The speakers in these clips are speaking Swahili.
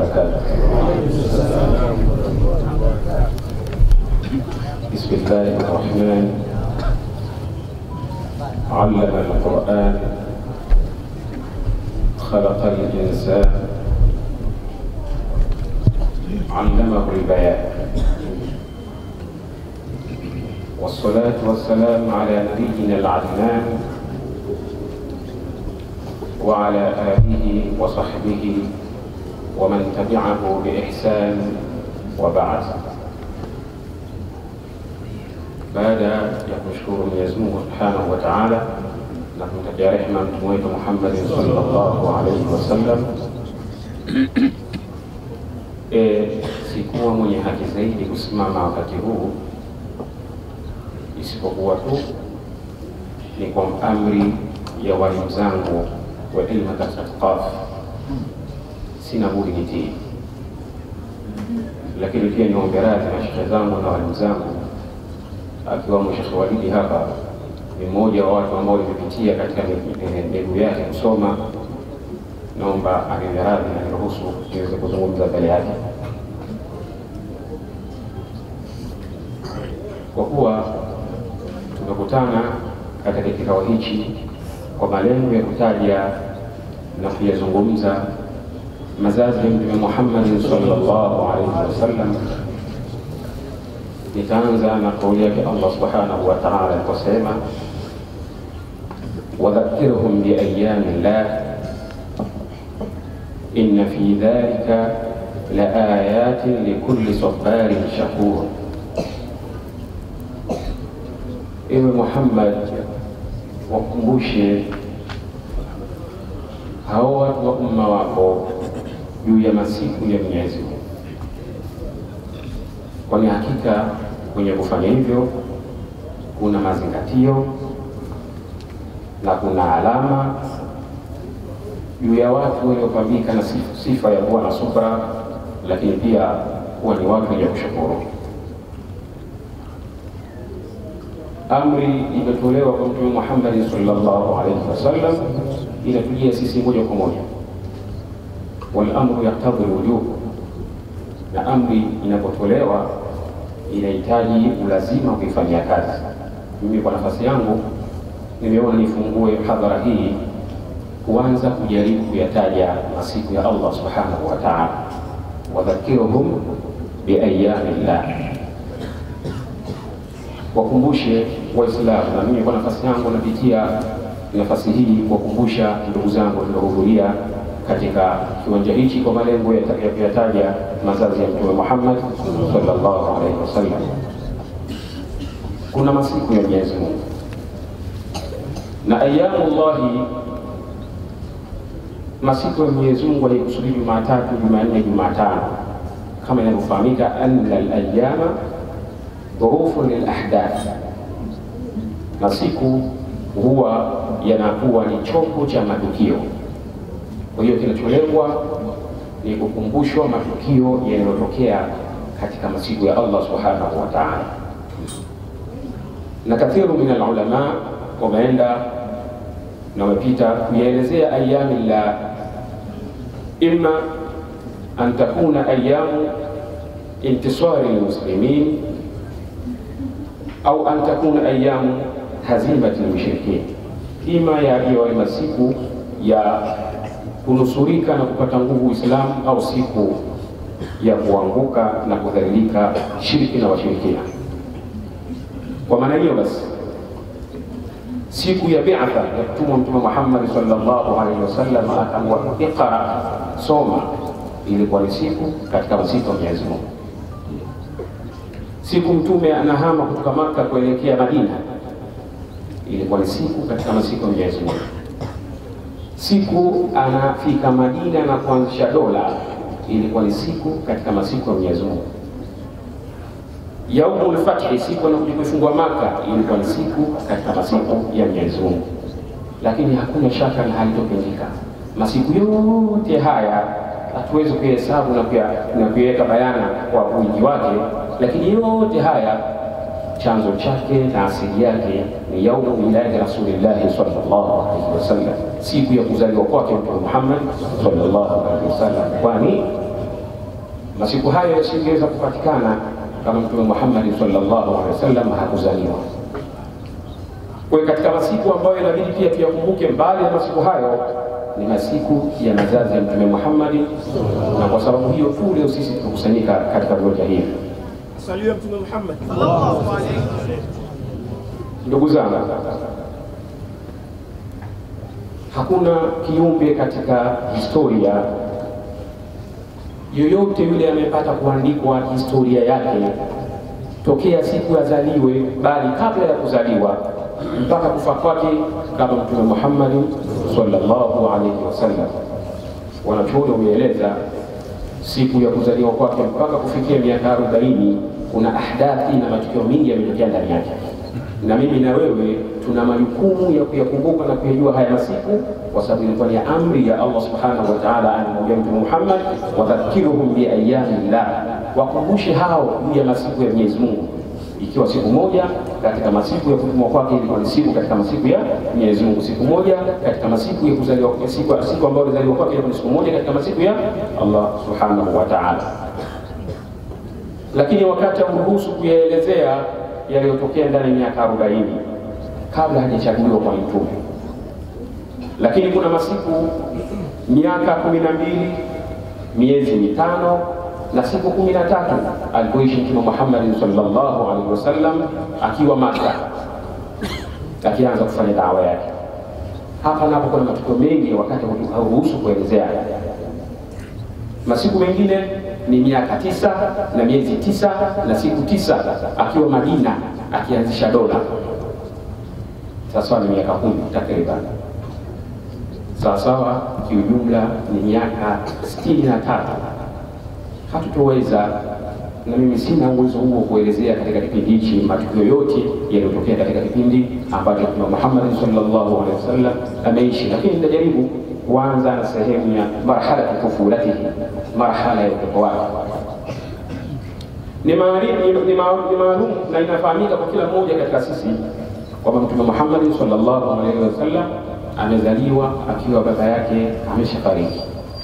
وبركاته بسم الله الرحمن علم القرآن خلق الإنسان علمه البيان والصلاة والسلام على نبينا العدنان وعلى آله وصحبه ومن تبعه بإحسان وبعد baada ya kumshukuru Mwenyezi Mungu Subhanahu wa Ta'ala na kumtakia rehema mtume wetu Muhammad sallallahu alaihi wasallam, e, sikuwa mwenye haki zaidi kusimama wakati huu isipokuwa tu ni kwa amri ya walimu zangu wa ilmu katika Qaf, sina budi nitii, lakini pia niombe radhi na shekhe zangu na walimu zangu akiwamo Shekhe Walidi hapa ni mmoja wa watu ambao nimepitia katika miguu yake kusoma. Naomba aniwe radhi na niruhusu niweze kuzungumza mbele yake, kwa kuwa tumekutana katika kikao hichi kwa malengo ya kutaja na kuyazungumza mazazi ya Mtume Muhammad sallallahu alaihi wasallam. Nitaanza na kauli yake Allah subhanahu wa ta'ala aliposema, wadhakirhum biayami llah inna fi dhalika la ayatin likulli sabarin shakur. Ewe Muhammad, wakumbushe hao watu wa umma wako juu ya masiku ya Mwenyezi Mungu kwani hakika kwenye kufanya hivyo kuna mazingatio na kuna alama juu ya watu waliopambika na sifa ya kuwa na subra, lakini pia kuwa ni watu wenye kushukuru. Amri imetolewa kwa Mtume Muhammad sallallahu alaihi wasallam, inatujia sisi moja kwa moja, wal amru yaktadhi lwujub na amri inapotolewa inahitaji ulazima kuifanyia kazi. Mimi kwa nafasi yangu nimeona nifungue hadhara hii kuanza kujaribu kuyataja masiku ya Allah subhanahu wa ta'ala, wadhakiruhum biayami llah, wakumbushe Waislamu. Na mimi kwa nafasi yangu napitia nafasi hii kuwakumbusha ndugu zangu tuliohudhuria katika kiwanja hichi kwa malengo ya kuyataja mazazi ya Mtume Muhammad sallallahu alaihi wasallam. Kuna masiku ya Mwenyezi Mungu na ayamullahi, masiku ya Mwenyezi Mungu aliyekusudi Jumatatu, Jumanne, Jumatano, kama inavyofahamika, anna alayama dhurufun lilahdath, masiku huwa yanakuwa ni chombo cha matukio kwa hiyo kinacholengwa ni kukumbushwa matukio yanayotokea katika masiku ya Allah subhanahu wa ta'ala, na kathiru min alulama wameenda na wamepita kuyaelezea ayami llah, imma an takuna ayamu intisari lmuslimin au an takuna ayamu hazimati lmushrikin, ima yawe masiku ya kunusurika na kupata nguvu Uislamu au siku ya kuanguka na kudhalilika shirki na washirikina. Kwa maana hiyo basi, siku ya bi'atha ya kutumwa Mtume Muhammad sallallahu alaihi wasallam akaambiwa iqra, soma, ilikuwa ni siku katika masiku ya Mwenyezi Mungu. Siku Mtume anahama kutoka Maka kuelekea Madina, ilikuwa ni siku katika masiku ya Mwenyezi Mungu siku anafika Madina na kuanzisha dola ilikuwa ni siku katika masiku ya Mwenyezi Mungu. Yaumul Fathi, siku anakuja kuifungua Maka, ilikuwa ni siku katika masiku ya Mwenyezi Mungu. Lakini hakuna shaka na halitopindika, masiku yote haya hatuwezi kuhesabu na kuiweka bayana kwa wingi wake, lakini yote haya chanzo chake na asili yake ni yaumu miladi rasulillahi sallallahu alaihi wasallam, siku ya kuzaliwa kwake Mtume Muhammad sallallahu alaihi wasallam, kwani Masiku hayo yasingeweza kupatikana kama Mtume Muhammad sallallahu alaihi wasallam hakuzaliwa. Kwa hiyo katika masiku ambayo inabidi pia tuyakumbuke, mbali ya masiku hayo ni masiku ya mazazi ya Mtume Muhammad, na kwa sababu hiyo tu leo sisi tumekusanyika katika viwanja hivi. Saliwe Mtume Muhammad. Ndugu zangu, hakuna kiumbe katika historia yoyote yule amepata kuandikwa historia yake tokea siku azaliwe, bali kabla ya kuzaliwa mpaka kufa kwake, kama Mtume Muhammad sallallahu alaihi wasallam. Wanachuoni wameeleza siku ya kuzaliwa kwake mpaka kufikia miaka arobaini kuna ahdathi na matukio mengi yametokea ndani yake, na mimi na wewe tuna majukumu ya kuyakumbuka na kuyajua haya masiku, kwa sababu ilikuwa ni amri ya Allah subhanahu wa ta'ala, anamwambia Mtume Muhammad, wadhakiruhum biayami llah, wakumbushe hao juu ya masiku ya Mwenyezi Mungu, ikiwa siku moja katika masiku ya kutumwa kwake ilikuwa ni siku katika masiku ya Mwenyezi Mungu, siku moja katika masiku ya kuzaliwa siku, siku ambayo alizaliwa kwake ilikuwa ni siku moja katika masiku ya Allah subhanahu wa ta'ala. Lakini wakati auruhusu kuyaelezea yaliyotokea ndani ya miaka arobaini kabla hajachaguliwa kwa mtume. Lakini kuna masiku miaka kumi na mbili miezi mitano na siku kumi na tatu alipoishi Mtume Muhammad sallallahu alaihi wasallam akiwa Maka akianza kufanya dawa yake. Hapa napo kuna matukio mengi wakati hauruhusu kuelezea. Masiku mengine ni miaka tisa na miezi tisa na siku tisa akiwa Madina akianzisha dola sawasawa ni miaka kumi takriban, sawasawa kiujumla ni miaka sitini na tatu. Hatutoweza na mimi sina uwezo huo kuelezea katika kipindi hichi matukio yote yaliyotokea katika kipindi ambacho Mtume Muhammad sallallahu alaihi wasallam ameishi, lakini nitajaribu kuanza na sehemu ya marhala tufulatihi, marhala ya utoto wake ni maalum na inafahamika kwa kila mmoja katika sisi kwamba Mtume Muhammad sallallahu alaihi wasallam amezaliwa akiwa baba yake ameshafariki.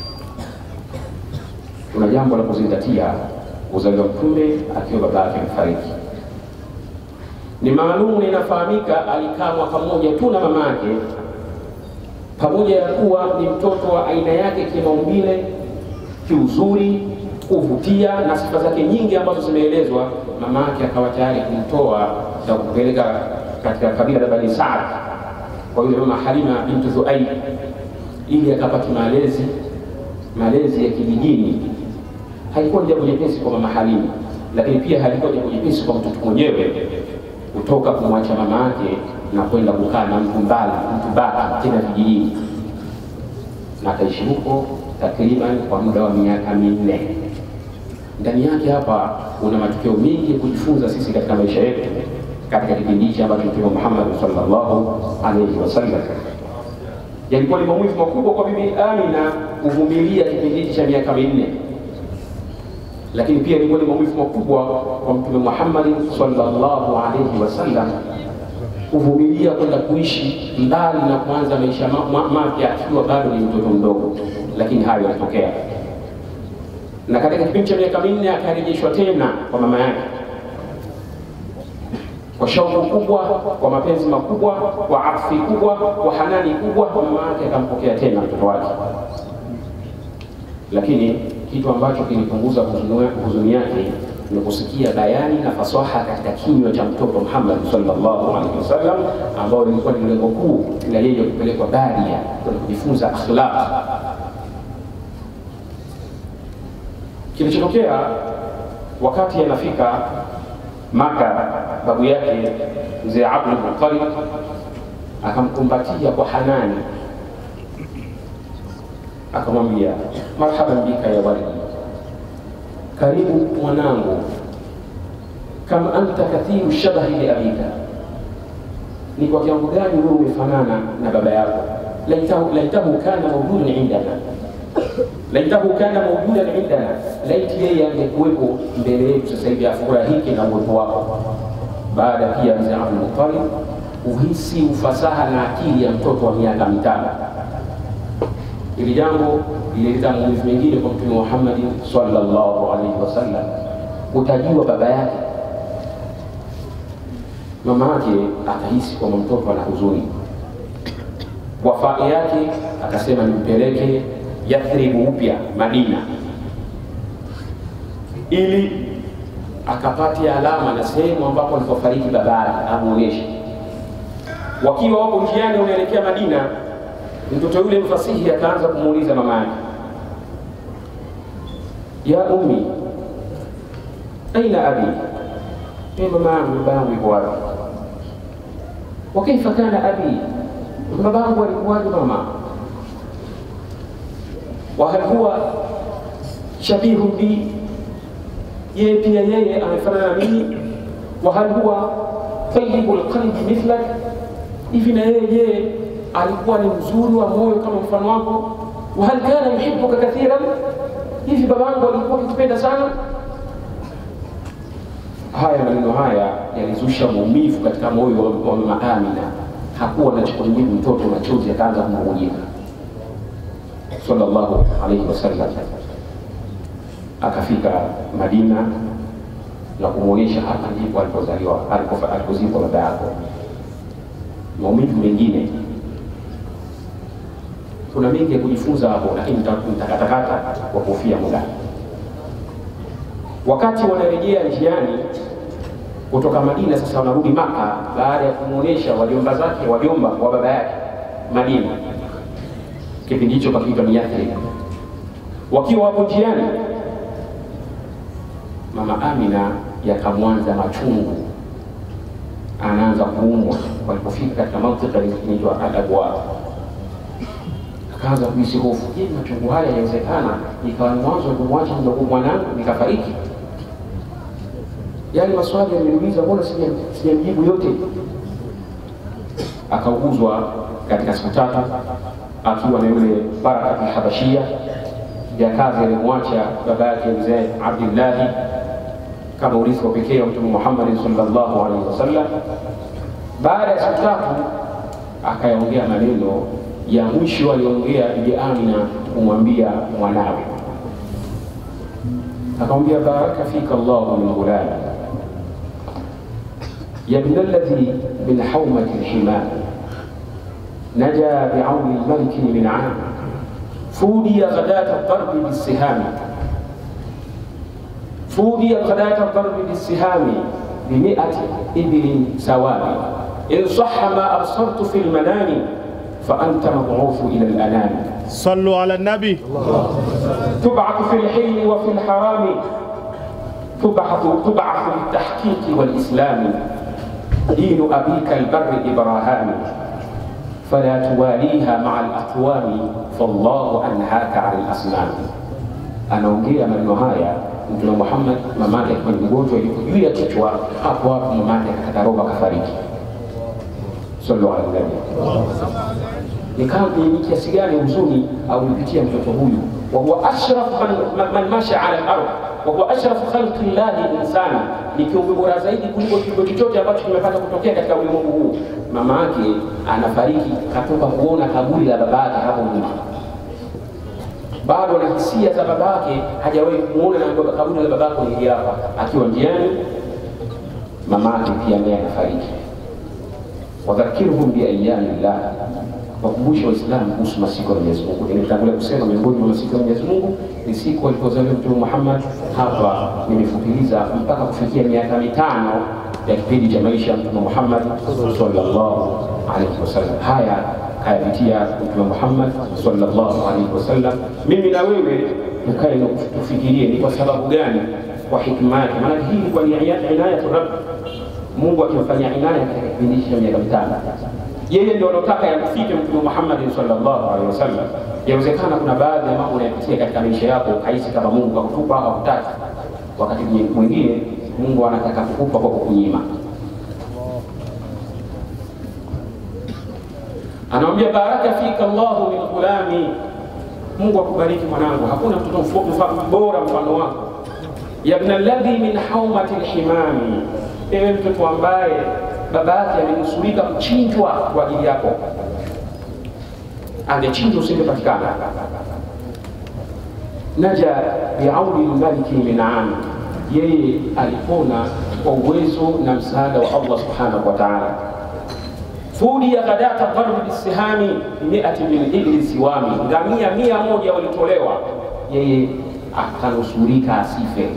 Kuna jambo la kuzingatia, kuzaliwa mtume akiwa baba yake amefariki. Ni maalum na inafahamika, alikaa mwaka mmoja tu na mama yake, pamoja ya kuwa ni mtoto wa aina yake kimaumbile, kiuzuri kuvutia na sifa zake nyingi ambazo zimeelezwa, mama yake akawa tayari kumtoa na kupeleka katika kabila la Bani Saad kwa yule mama Halima bintu Thuaib, ili akapata malezi malezi ya kijijini. Haikuwa ni jambo jepesi kwa mama Halima, lakini pia halikuwa jambo jepesi kwa mtoto mwenyewe kutoka kumwacha mama yake na kwenda kukaa na mtu mbali, mtu baki tena vijijini, na akaishi huko takriban kwa muda wa miaka minne. Ndani yake hapa kuna matukio mengi ya kujifunza sisi katika maisha yetu katika kipindi hichi ambacho Mtume Muhammad sallallahu alaihi wasallam yalikuwa ni maumivu makubwa kwa Bibi Amina kuvumilia kipindi hichi cha miaka minne, lakini pia ilikuwa ni maumivu makubwa kwa Mtume Muhammad sallallahu alaihi wasallam kuvumilia kwenda kuishi mbali na kuanza maisha mapya akiwa bado ni mtoto mdogo, lakini hayo yalitokea na katika kipindi cha miaka minne akarejeshwa tena kwa mama yake kwa shauku kubwa, kwa mapenzi makubwa, kwa afi kubwa, kwa hanani kubwa, kwa mama yake akampokea tena mtoto wake. Lakini kitu ambacho kilipunguza huzuni yake ni kusikia bayani na fasaha katika kinywa cha mtoto Muhammad sallallahu alaihi wasallam, ambao lilikuwa ni lengo kuu la yeye kupelekwa Baria kwenda kujifunza akhlaq Kilichotokea wakati anafika Maka, babu yake mzee Abdul Muttalib akamkumbatia kwa hanani, akamwambia marhaban bika ya walidi, karibu mwanangu, kama anta kathiru shabahi li abika, ni kwa kiwango gani wewe umefanana na baba yako. Laitahu, laitahu kana mawjudun indana laitahu kana mawjudan indana, laiti yeye angekuwepo mbele yetu sasa hivi afurahike na uwepo wako. Baada pia mzee Abdul Muttalib uhisi ufasaha na akili ya mtoto wa miaka mitano, Hili jambo lilileta maumivu mengine kwa Mtume Muhammad sallallahu alaihi wasallam, utajua baba yake mama yake akahisi kwamba mtoto ana huzuni. Wafaa yake akasema nimpeleke Yathribu upya Madina, ili akapatia alama na sehemu ambapo alipofariki baba yake amuonyeshe. Wakiwa wapo njiani wanaelekea Madina, mtoto yule mfasihi akaanza kumuuliza mama yake, ya ummi aina abi, e mama yangu, baba yangu yuko wapi? wa kaifa kana abi, babangu alikuwaje mama? wa hal huwa shabihu bi, yeye pia yeye amefanana na mimi? wa hal huwa tayyibu lqalbi mithlak, hivi na yeye je alikuwa ni mzuri wa moyo kama mfano wako? wa hal kana yuhibbuka kathiran, hivi babangu alikuwa akikupenda sana? Haya maneno haya yalizusha maumivu katika moyo wa, wa mama Amina. Hakuwa anachokumjibu mtoto, machozi akaanza kumwagika. Sallallahu alaihi wasallam akafika Madina na kumwonyesha hapa ndipo alipozaliwa alipozikwa baba yako. Maumivu mengine, kuna mengi ya kujifunza hapo, lakini nitakatakata kwa kuhofia muda. Wakati wanarejea njiani kutoka Madina, sasa wanarudi Maka baada ya kumwonyesha wajomba zake, wajomba wa baba yake Madina. Kipindi hicho pakiitwa ni Yathrib. Wakiwa wapo njiani, mama Amina yakamwanza machungu, anaanza kuumwa. Walipofika katika mantika inaitwa Al-Abwa, akaanza kuhisi hofu. Je, machungu haya yawezekana ikawa ni mwanzo wa kumwacha mdogo mwanangu nikafariki? Yale maswali yameniuliza, mbona sijamjibu yote? Akauguzwa katika siku tatu akiwa na yule Baraka Habashia ya kazi alimwacha baba yake mzee Abdillahi kama urithi wa pekee wa Mtume Muhammad sallallahu alaihi wasallam. Baada ya siku tatu akayaongea maneno ya mwisho aliongea Bibi Amina kumwambia mwanawe, akamwambia baraka fika Allahu min ghulami ya ibn alladhi min haumati lhimam naja biauni lmaliki min am fudiya ghadata darbi bisihami fudiya ghadata darbi bisihami bimiati ibilin sawami in saha ma absartu fi lmanami فأنت مبعوث إلى الأنام صلوا على النبي تبعث في الحل وفي الحرام تبعث تبعث للتحقيق والإسلام دين أبيك البر إبراهام فلا تواليها مع الأقوام فالله أنهاك عن الأصنام anaongea maneno haya Mtume Muhammad mamake akiwa ni mgonjwa, yuko juu ya kichwa hapo hapo, mamake akakata roho akafariki. Sallu ala nabi ni kiasi gani huzuni aulipitia mtoto huyu, wa huwa ashraf man, man, man masha ala al-ard wa huwa ashraf khalqi llahi insana, ni kiumbe bora zaidi kuliko kiumbe chochote ambacho kimepata kutokea katika ulimwengu huu. Mama yake anafariki, katoka kuona kaburi la baba yake hapo nyuma, bado na hisia za baba yake, hajawahi kumuona na kaburi la baba yake ni hapa. Akiwa njiani, mama yake pia naye anafariki. wadhakirhum biayami llah wakumbushe Waislamu kuhusu masiku ya Mwenyezi Mungu. Nilitangulia kusema miongoni mwa masiku ya Mwenyezi Mungu ni siku alipozaliwa Mtume Muhammad. Hapa nimefupiliza mpaka kufikia miaka mitano ya kipindi cha maisha ya Mtume Muhammad sallallahu alaihi wasallam. Haya kayapitia Mtume Muhammad sallallahu alaihi wasallam. Mimi na wewe tukae na tufikirie ni kwa sababu gani, kwa hikma yake. Maana hii ilikuwa ni inayatu Rabb, Mungu akimfanyia inaya katika kipindi cha miaka mitano yeye ndio anataka yakufike Mtume Muhammad sallallahu alaihi wasallam. Yawezekana kuna baadhi ya mambo unayopitia katika maisha yako ukahisi kama Mungu akutupa au hakutaki. Wakati mwingine Mungu anataka kukupa kwa kukunyima. Anamwambia baraka fika Allahu min ghulami, Mungu akubariki mwanangu, hakuna mtoto bora mfano wako. Ya ibn alladhi min haumati lhimami, ewe mtoto ambaye baba yake amenusurika kuchinjwa kwa ajili yako. angechinjwa usingepatikana. Naja biauni lmaliki minani, yeye alipona kwa uwezo na msaada wa Allah subhanahu wa ta'ala. Fudia ghadata dharbi bisihami miati min ibli siwami, ngamia mia moja walitolewa, yeye akanusurika asife.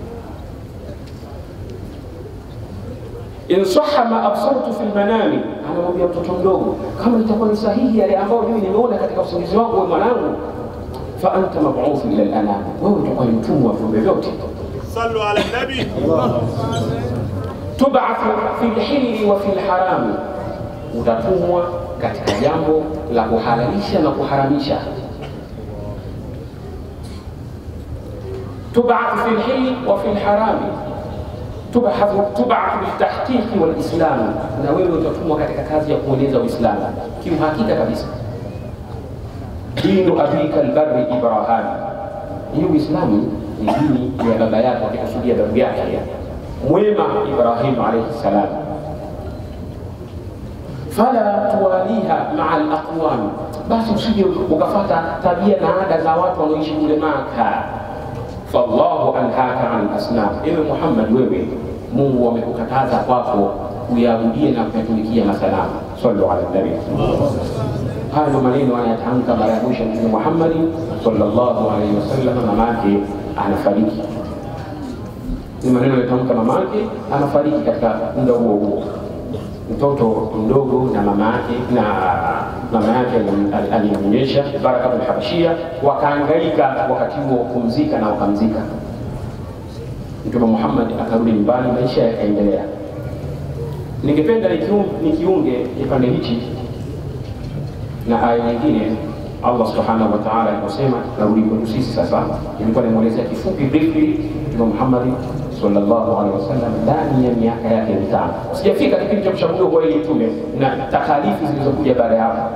insaha ma absartu fi lmanami, anamwambia mtoto mdogo, kama itakuwa ni sahihi yale ambayo mimi nimeona katika usingizi wangu, we mwanangu, fa anta mab'uthu ila al-anam, wewe utakuwa ni mtumwa wa viumbe vyote. صلوا على النبي Tubathu fi lhilli wa fi lharami, utatumwa katika jambo la kuhalalisha na kuharamisha. Tubathu fi lhilli wa fi lharami tubathu tubathu biltahqiqi walislami, na wewe utatumwa katika kazi ya kueneza Uislamu kiuhakika kabisa. Dinu abika albarri Ibrahim, hii Uislamu ni dini ya baba yake, akikusudia babu yake mwema Ibrahim alayhi salam. Fala tuwaliha maa alaqwam, basi usije ukafata tabia na ada za watu wanaoishi kule Maka. Fallahu anhaka an asnam, ewe Muhammad, wewe Mungu amekukataza kwako kuyaabudia na kuyatumikia masanamu. Sallu ala nabi. Haya ndio maneno anayatamka mara ya mwisho Mtume Muhammad sallallahu alaihi wasallam, mamake anafariki ni maneno aliyotamka mamake anafariki katika muda huo huo. Mtoto mdogo na mama yake na mama yake alim- alimnyonyesha Baraka bin Habashia, wakaangaika wakati huo kumzika na wakamzika. Mtume Muhammad akarudi nyumbani, maisha yakaendelea. Ningependa nikiun- nikiunge kipande hichi na aya nyingine Allah subhanahu wa ta'ala aliposema, narudi kwetu sisi sasa. Nilikuwa nimwelezea kifupi briefly Mtume Muhammad sallallahu alaihi wasallam ndani ya miaka yake mitano, sijafika kipindi cha kuchaguliwa kwa yeye mtume na takhalifu zilizokuja baada ya hapo.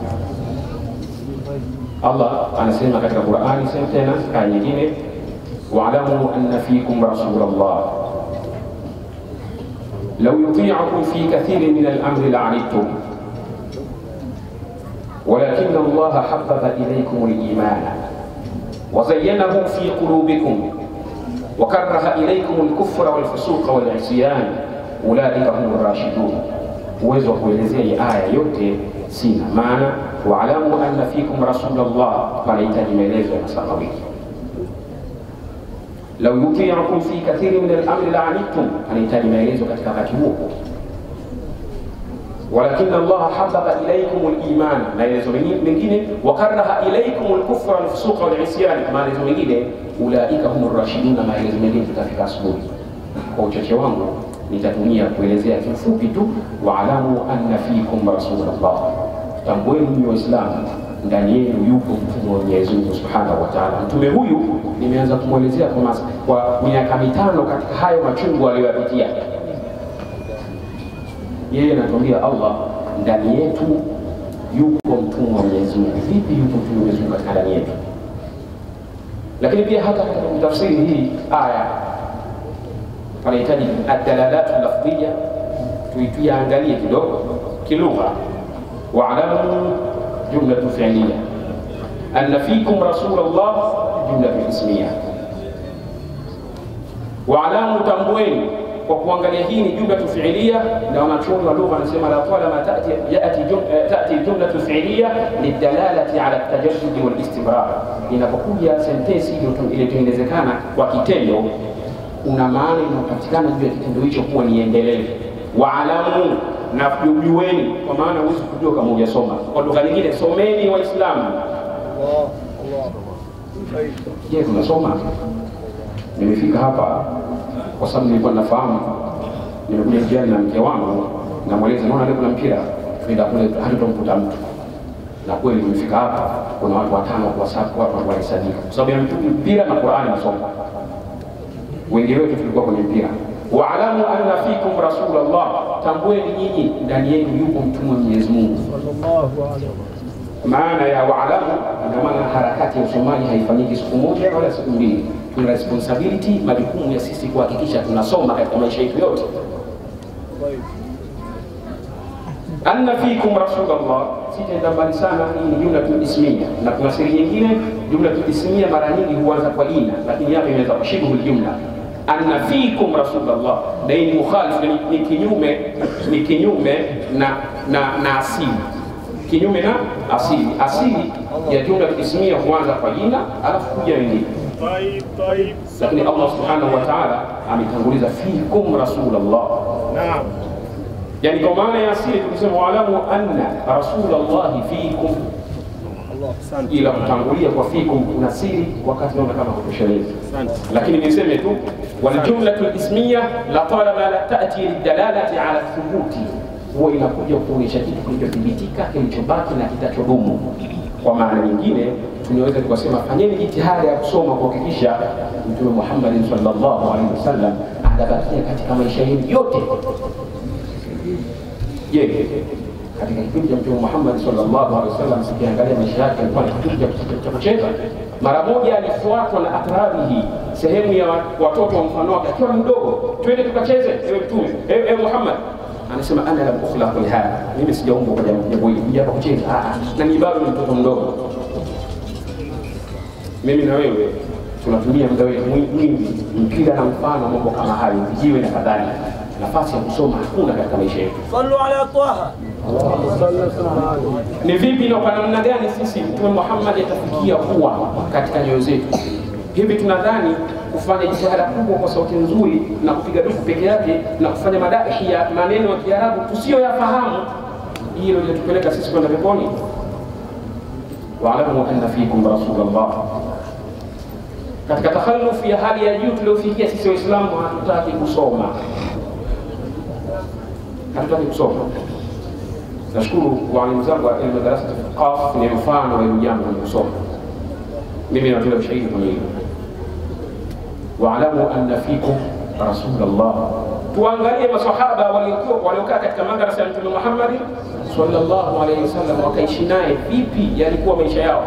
Allah anasema katika Qur'ani, sema tena aya nyingine, wa'lamu anna fikum rasulallah law yuti'ukum fi kathirin min al-amri la'anittum ولكن الله حبب إليكم الإيمان وزينه في قلوبكم وكره إليكم الكفر والفسوق والعصيان أولئك هم الراشدون uwezo wa kuelezea hii aya yote sina maana waalamu anna fikum rasulallah panahitaji maelezo ya masaa mawili lau yutiukum fi kathiri min alamri laanittum anahitaji maelezo katika wakati huo walakin Allah hababa ilaikum liman, maelezo mengine wakaraha ilaikum lkufra walfusuqa walisyan, maelezo mengine ulaika hum rashiduna, maelezo mengine tutafika asubuhi. Kwa uchache wangu nitatumia kuelezea kifupi tu, waalamu anna fikum rasulallah, tambueni mimi Waislamu ndani yenu yupo mtume wa Mwenyezi Mungu subhanahu wa taala. Mtume huyu nimeanza kumwelezea kwa, mas- kwa miaka mitano katika hayo machungu aliyoyapitia yeye anatuambia Allah ndani yetu yupo mtumwa wa Mwenyezi Mungu. Vipi yupo mtumwa wa Mwenyezi Mungu katika ndani yetu? Lakini pia hata katika kutafsiri hii aya panahitaji adalalatu lafdhiya, tuiangalie kidogo kilugha. Waalamu jumlatu fi'liya anna fikum rasulullah jumlatu ismiya. Waalamu, tambueni kwa kuangalia hii ni jumlatu fiilia, na wanachuoni wa lugha wanasema la talama tati yati jum, eh, tati jumlatu fiilia lidalalati ala tajaddudi wal istimrar. Inapokuja sentensi iliyotengenezekana kwa kitendo, una maana inayopatikana juu ya kitendo hicho kuwa ni endelevu. Waalamu, na jueni, kwa maana huwezi kujua kama hujasoma. Kwa lugha nyingine, someni Waislamu. Je, tunasoma? Nimefika hapa kwa sababu nilikuwa nafahamu, nimekuja njiani na mke wangu, namweleza naona leo kuna mpira, tuenda kule hatutomkuta mtu. Na kweli nimefika hapa, kuna watu watano kwa sababu watu walisadika kwa sababu ya mpira na Qur'ani nasoma. Wengi wetu tulikuwa kwenye mpira. Waalamu anna fikum rasulallah, tambueni nyinyi ndani yenu yupo mtume wa Mwenyezi Mungu. Maana ya waalamu, ina maana harakati ya usomaji haifanyiki siku moja wala siku mbili tuna responsibility, majukumu ya sisi kuhakikisha tunasoma katika maisha yetu yote. anna fikum rasulullah, sitaenda mbali sana. Hii ni jumla ismia, na kuna siri nyingine. Jumla ismia mara nyingi huanza kwa jina, lakini hapa imeweza kushibhu jumla. Anna fikum rasulullah, na hii ni mukhalif, ni, ni kinyume ni kinyume na na, na asili kinyume na asili. Asili ya jumla ismia huanza kwa jina alafu kuja wengine طيب طيب lakini Allah subhanahu wa ta'ala ametanguliza fikum rasulullah نعم yani kwa maana ya asili tukisema waalamu anna rasulallahi fikum ila kutangulia kwa fikum kuna siri wakati naona kama kutosheleza lakini niseme tu waljumlatu lismiya la talama la tati lidalalati ala thubuti huwa inakuja kuonyesha kitu kilichothibitika kilichobaki na kitachodumu kwa maana nyingine tunaweza tukasema fanyeni jitihada ya kusoma kuhakikisha mtume muhammadin sallallahu alaihi wasallam anabakia katika maisha yenu yote je katika kipindi cha mtume Muhammad sallallahu alaihi wasallam sikiangalia maisha yake alikuwa ni kipindi cha- cha kucheza mara moja alifuatwa na atrabihi sehemu ya watoto wa mfano wake akiwa mdogo twende tukacheze ewe mtume ewe, ewe Muhammad anasema ana lam ukhlaq lihadha mimi sijaumbwa kwa jambo jambo hili kuja hapa kucheza Ah, ah, na ni bado ni mtoto mdogo mimi na wewe tunatumia muda wetu mwi- mwingi mpira na mfano mambo kama hayo vijiwe na kadhalika nafasi ya kusoma hakuna katika maisha yetu صلوا على طه ni vipi na kwa namna gani sisi mtume Muhammad atafikia kuwa katika nyoyo zetu hivi tunadhani kufanya jitihada kubwa kwa sauti nzuri na kupiga dufu peke yake na kufanya madahi ya maneno ya Kiarabu tusiyoyafahamu hilo litatupeleka sisi kwenda peponi waalamu anna fikum rasulullah katika takhalufu ya hali ya juu tuliofikia sisi waislamu hatutaki kusoma hatutaki kusoma nashukuru walimu zangu wa elimu darasa Qaf ni mfano wa hilo jambo la kusoma. Mimi natolea ushahidi kwenye hilo. Waalamu anna fikum rasulullah, tuangalie masahaba waliokuwa waliokaa katika madrasa ya Mtume Muhammad sallallahu alaihi wasallam, wakaishi naye vipi, yalikuwa maisha yao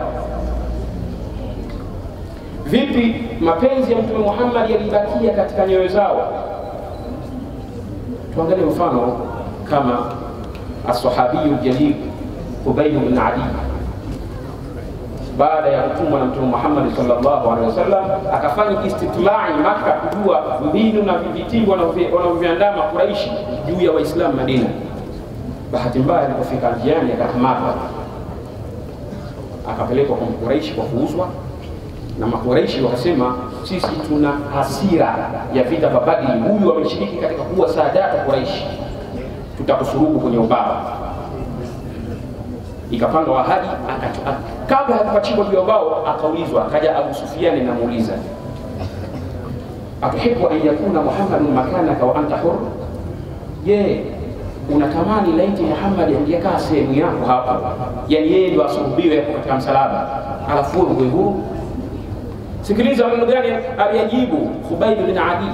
vipi, mapenzi ya Mtume Muhammad yalibakia katika nyoyo zao. Tuangalie mfano kama الصحابي الجليل قبيل بن عدي baada ya kutumwa na mtume Muhammad sallallahu alaihi wasallam akafanya istitlai Maka kujua mbinu na vitimbo wanavyoviandama Quraishi juu ya Waislamu Madina. Bahati mbaya alipofika njiani akakamatwa, akapelekwa kwa Quraishi kwa kuuzwa, na Makuraishi wakasema sisi tuna hasira ya vita vya Badri, huyu ameshiriki katika kuwa saadata Quraishi tutakusurubu kwenye ubao. Ikapangwa ahadi, akacho- ak- kabla hakupachikwa juu ya ubao, akaulizwa, akaja Abu Sufiani namuuliza, atuhibu an yakuna Muhammadun makanaka wa anta hur, je, unatamani laiti Muhammad angekaa sehemu yako hapa, yani yeye ndio asulubiwe hapo katika msalaba, alafu wewe uwe huru? Sikiliza maneno gani aliyajibu Khubayb bin Adi,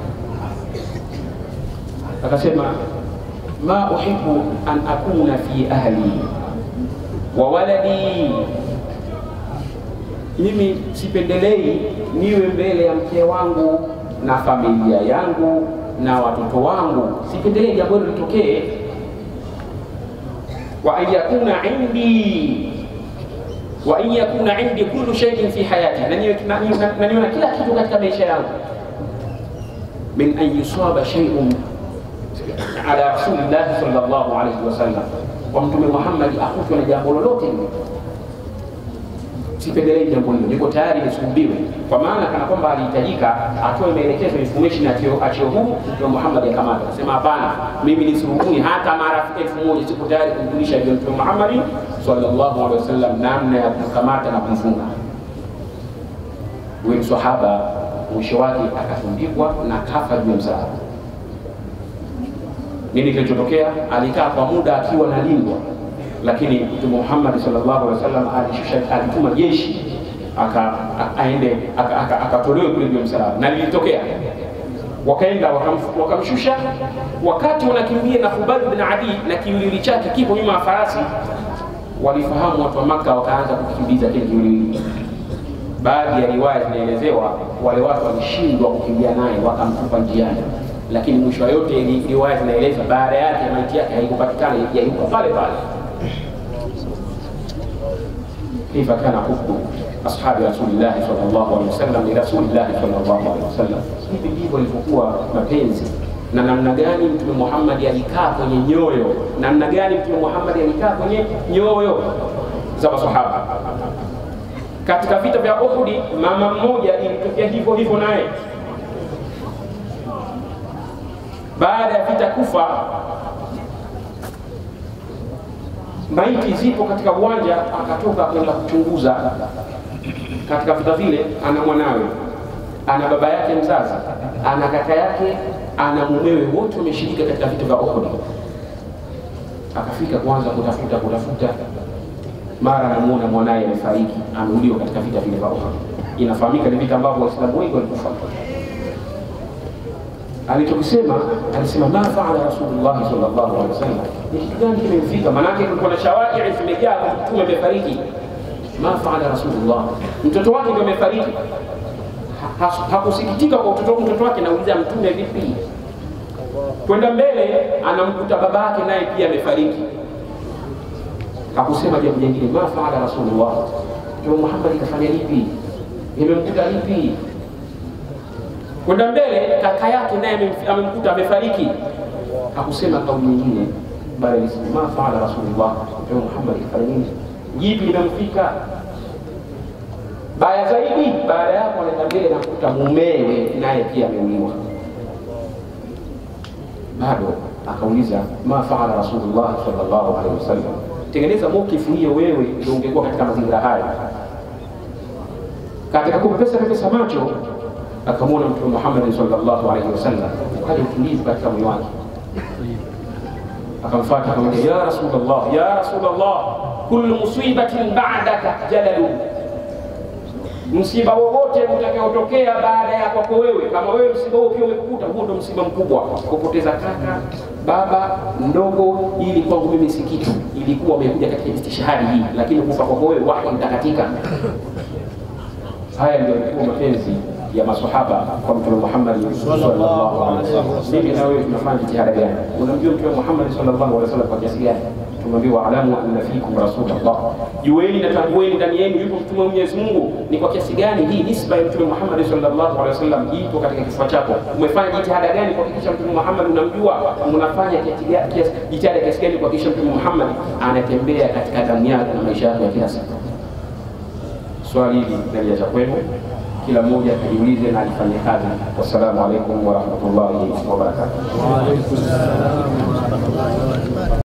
akasema ma uhibbu an akuna fi ahli wa waladi, mimi sipendelei niwe mbele ya mke wangu na familia yangu na watoto wangu, sipendelei jambo hilo litokee. Wa an yakuna indi wa an yakuna indi kullu shay'in fi hayati, na niwe na niwe- na niwe na kila kitu katika maisha yangu, min an yusaba shay'un ala rasulillahi sallallahu alaihi wasallam, kwa Mtume Muhammad akutwe na jambo lolote lile, sipendelei jambo hilo, niko tayari nisulubiwe, kwa maana kana kwamba alihitajika atoe maelekezo information achio achio huu Mtume Muhammad akamata, akasema hapana, mimi nisurubuni hata mara elfu moja, siko tayari kumjulisha hivyo Mtume Muhammad sallallahu alaihi wasallam namna ya kumkamata na kumfunga. Huyu msahaba mwisho wake akatundikwa na kafa juu ya msalaba. Nini kilichotokea? Alikaa kwa muda akiwa analindwa, lakini Mtume Muhammad sallallahu alaihi wasallam alishusha, alituma jeshi aka a- aende aka- aka- akatolewe kule juu ya msalaba, na lilitokea wakaenda wakamf- wakamshusha. Wakati wanakimbia na Khubayb bin Adi na kiwiliwili chake kipo nyuma ya farasi, walifahamu watu wa Maka, wakaanza kukimbiza kile kiwiliwili. Baadhi ya riwaya zinaelezewa wale watu walishindwa kukimbia naye, wakamtupa njiani lakini mwisho wa yote ili- riwaya zinaeleza baada yake maiti yake haikupatikana, yalikuwa pale pale. كيف كان حب أصحاب رسول الله صلى الله عليه وسلم لرسول الله صلى الله عليه وسلم. Hivi ndivyo ilivyokuwa mapenzi na namna gani Mtume Muhammad alikaa kwenye nyoyo, namna gani Mtume Muhammad alikaa kwenye nyoyo za masahaba. Katika vita vya Uhud, mama mmoja ilitokea hivyo hivyo naye baada ya vita kufa maiti zipo katika uwanja, akatoka kwenda kuchunguza katika vita vile. Ana mwanawe, ana baba yake mzazi, ana kaka yake, ana mumewe, wote wameshirika katika vita vya Uhud. Akafika kwanza kutafuta kutafuta, mara anamuona mwanaye amefariki, ameuliwa katika vita vile vya Uhud. Inafahamika ni vita ambavyo Waislamu wengi walikufa alichokisema alisema ma faala rasulullahi sallallahu alaihi wasallam, ni kitu gani kimemfika? Maanake kulikuwa na shawahidi zimejaa kwa mtume amefariki. Ma faala rasulullah, mtoto wake ndio amefariki. Ha- ha- Hakusikitika kwa mtoto mtoto wake, nauliza mtume vipi? Kwenda mbele anamkuta baba yake naye pia amefariki. Hakusema jambo jingine, ma faala rasulullah, Mtume Muhammad kafanya lipi? Imemkuta lipi? kwenda mbele kaka yake naye amem- amemkuta amefariki. Hakusema kauli nyingine, bali alisema ma faala rasulullah, Mtume Muhammad kafanya nini? Jipi limemfika? Baya zaidi, baada ya hapo anaenda mbele na kukuta mumewe naye pia ameuliwa. Bado akauliza ma faala rasulullah sallallahu alaihi wasallam. Tengeneza mokifu hiyo wewe, ndio ungekuwa katika mazingira haya katika kupepesa pepesa macho akamwona Mtume Muhammad sallallahu alaihi wasallam, ukaja utulivu katika moyo wake, akamfuata akamwambia, ya Rasulullah, ya Rasulullah, kullu musibatin ba'daka jadalu, msiba wowote utakaotokea baada ya kwako wewe, kama wewe msiba huo pia umekukuta, huo ndo msiba mkubwa. Kupoteza kaka, baba, mdogo, ili kwangu mimi si kitu, ilikuwa umekuja katika istishhadi hii, lakini kufa kwako wewe wahi mtakatika. Haya ndio yalikuwa mapenzi ya masahaba kwa Mtume Muhammad sallallahu alaihi wasallam. Mimi na wewe tunafanya jitihada gani? Unamjua Mtume Muhammad sallallahu alaihi wasallam kwa kiasi gani? Tumeambiwa alamu anna fikum rasulullah, jueni na tambueni ndani yenu yupo mtume wa Mwenyezi Mungu. Ni kwa kiasi gani hii nisba ya Mtume Muhammad sallallahu alaihi wasallam ipo katika kifua chako? Umefanya jitihada gani kuhakikisha Mtume Muhammad unamjua? Unafanya kiasi- kiasi- jitihada kiasi gani kuhakikisha Mtume Muhammad anatembea katika damu yako na maisha yako ya kila siku? swali hili naliacha kwenu, kila mmoja ajiulize na alifanye kazi. Wassalamu alaikum warahmatullahi wabarakatuh.